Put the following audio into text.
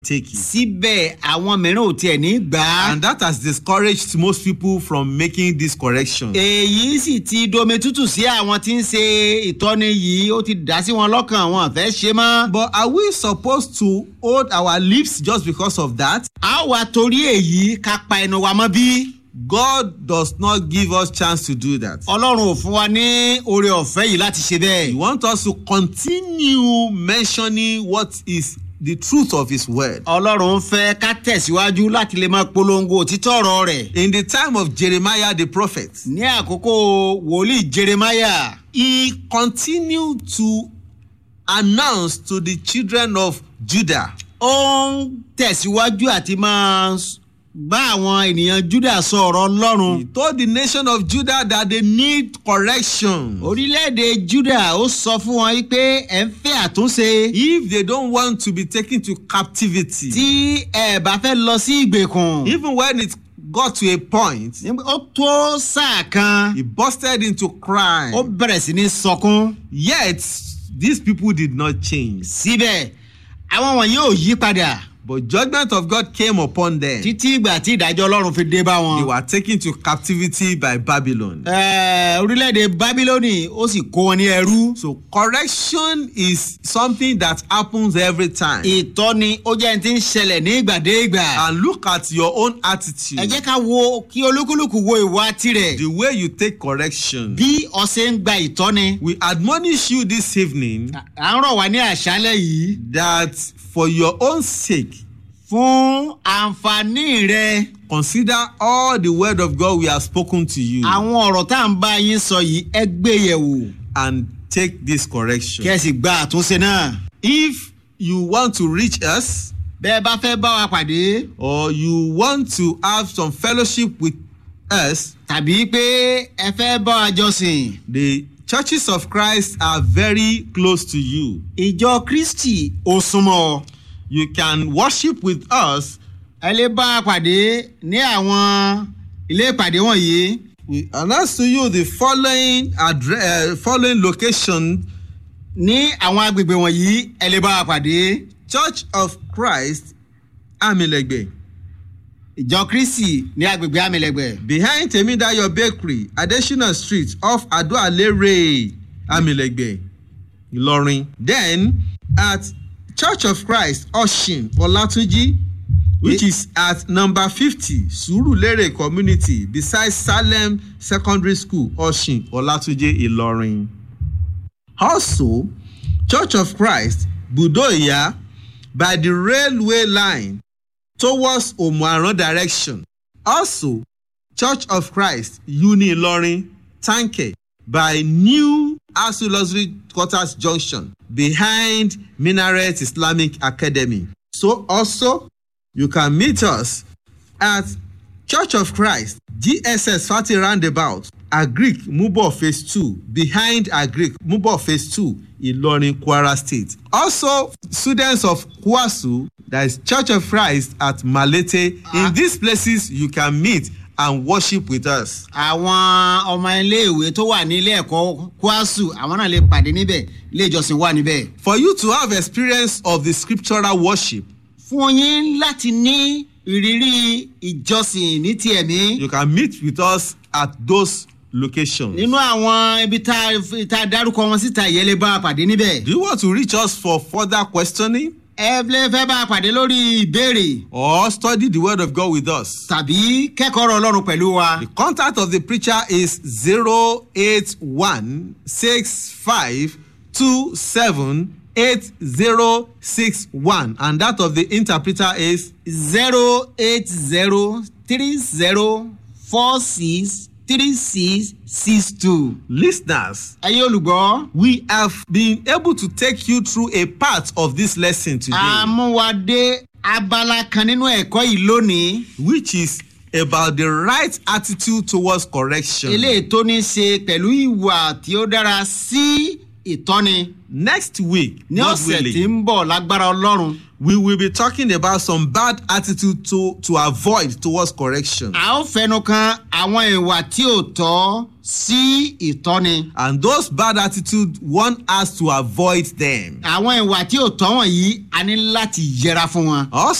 take it. síbẹ̀ àwọn mìíràn ò tiẹ̀ ní gbà á. And that has discouraged most people from making this correction. èyí sì ti domi tútù sí àwọn tí ń ṣe ìtọ́ni yìí ó ti dá sí wọn lọ́kàn wọn àfẹ́ ṣe mọ́. But are we supposed to hold our lips just because of that? a wà torí èyí ká pa ẹnu wa mọ́ bí. God does not give us chance to do that. ọlọ́run ò fún wa ní oore ọ̀fẹ́ yìí láti ṣe He bẹ́ẹ̀. wants us to continue mentioning what is the truth of His word. ọlọ́run fẹ́ ká tẹ̀síwájú láti lè máa polongo òtítọ́ ọ̀rọ̀ rẹ̀. In the time of Jeremiah the prophet, ní àkókò wòlíì jeremaya he continued to announce to the children of Judah ó ń tẹ̀síwájú àti máa s- bá àwọn ènìyàn juda sọ ọ̀rọ̀ ọlọ́run. He told the nation of Judah that they need correction. orílẹ̀-èdè juda ó sọ fún wọn yìí pé ẹ̀ ń fẹ́ àtúnṣe. If they don't want to be taken to captivity, tí ẹ bá fẹ́ lọ sí ìgbèkùn. even when it got to a point, nígbà- ó tó sáà kan he busted into crying. ó bẹ̀rẹ̀ sí ní sọkún. Yet, these people did not change. síbẹ̀ àwọn wọ̀nyí ò yí padà But judgment of God came upon them. títí ìgbà tí ìdájọ́ ọlọ́run fi dé bá They wọn. were taken to captivity by Babylon. Ẹ, orílẹ̀-èdè bábílónì ó sì kó wọn ní ẹrú. So correction is something that happens every time. ìtọ́ni ó jẹ́ ní ti ń ṣẹlẹ̀ ní ìgbàdégbà. And look at your own ẹ attitude. jẹ́ ká wo kí olúkúlùkù wo ìwà tirẹ̀ The way you take correction. bí ọ̀sẹ̀ ń gba ìtọ́ni. We admonish you this evening à ń rọ̀ wá ní àṣálẹ̀ yìí that for your own sake, fún àǹfààní rẹ consider all the word of God we have spoken to you àwọn ọ̀rọ̀ tá à ń bá yín sọ yìí ẹ gbé yẹ̀ wò and take this kí correction. ẹ sì gba àtúnṣe náà. If you want to reach us bẹ́ẹ̀ bá fẹ́ bá wa pàdé or you want to have some fellowship with us, tàbí pé ẹ fẹ́ bá wa jọ́sìn. the churches of Christ are very close to you. ìjọ kristi ò súnmọ́ ọ. You can worship with us. ẹ lè bá a pàdé ní àwọn ilé ìpàdé wọ̀nyí. We announce to you the following address, uh, following location: ní àwọn agbègbè wọ̀nyí ẹ lè bá a pàdé. Church of Christ, Amilegbe. ìjọ kristi ní agbègbè amílẹ̀gbẹ̀. behind temidayo bakery adesina street off adoalere amilegbe ilorin then at church of christ oshin olatunji which is at number fifty surulere community beside salem secondary school oshin olatunji ilorin also church of christ budoya by the railway line towards omuaran direction also church of christ uni ilorin tanke by new asu luxury quarters junction behind minaret islamic academy so also you can meet us at church of christ gss fati roundabout agric mubo phase two behind agric mubo phase two ilorin kwara state also students of kwasu that is church of christ at malete Ah. in these places you can meet and worship with us. àwọn ọmọ iléèwé tó wà ní ilé ẹ̀kọ́ kwasu àwọn náà lè pàdé níbẹ̀ ilé ìjọsìn wà níbẹ̀. for you to have experience of the scriptural worship fún yín láti ní ìrírí ìjọsìn ní ti ẹ̀mí. you can meet with us at those locations. nínú àwọn ibi tá a- tá a dárúkọ wọn síta yẹn lè bá a pàdé níbẹ̀. do you want to reach us for further questioning ẹ lè fẹ́ bá a pàdé lórí ìbéèrè or study the word of God with us? tàbí kẹ́kọ̀ọ́ ọ̀rọ̀ ọlọ́run pẹ̀lú wa. The contact of the preacher is zero eight one six five two seven eight zero six one and that of the interpreter is zero eight zero three zero four six three six six two. listeners. ẹ̀yin olùgbọ́. We have been able to take you through a part of this lesson today, àmúwadé abala kan nínú ẹ̀kọ́ yìí lónìí. which is about the right attitude towards correction. eléyìí tó ní í ṣe pẹ̀lú ìwà tí ó dára sí ìtọ́ni. Next week, ní God ọ̀sẹ̀ tí willing, ń bọ̀ lágbára ọlọ́run. we will be talking about some bad attitude to to avoid towards correction. a ó fẹnu kan àwọn ìwà tí ò tọ́ sí ìtọ́ni. and those bad attitude want us to avoid them. àwọn ìwà tí ò tọ́ wọ̀nyí a ní láti yẹra fún wọn. also